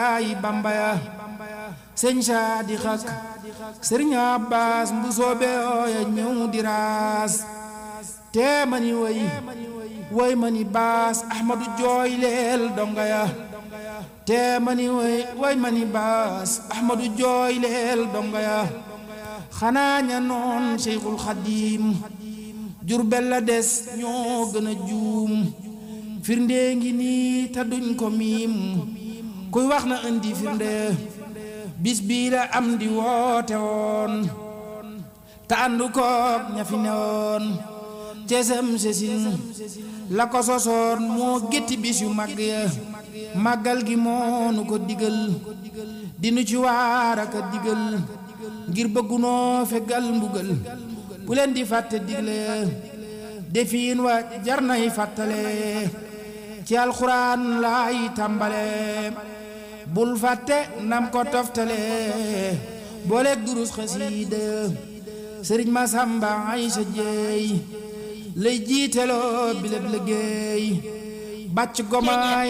ay bambaya sëñ saadi xak sëriñ Abbas mbu soobe ooya ñëw di raas tee mani way way mani baas ahmadu jooy leel donga ya tee mani way way mani baas ahmadu jooy leel donga ya xanaa ña noon Cheikhul Xadim Jurbel la des ñoo gën a juum firnde ngi nii te duñ ko miim kuy wax na indi firnde bis bii la am di woote woon te àndu koog ña fi newoon cesam sesin la ko sosoon moo gétti bis yu mag ya màggal gi moonu ko digal dinu ci waar aka digal ngir bëggunoo fegal mbugal bu leen di fàtte digle defiin wa jar nay fàttale ci alxuraan laay tàmbale bul fàtte nam ko toftale booleeg durus xasiida sëriñ Masamba ay sa jeey lay jiiteloo bileb liggéey bàcc gomaay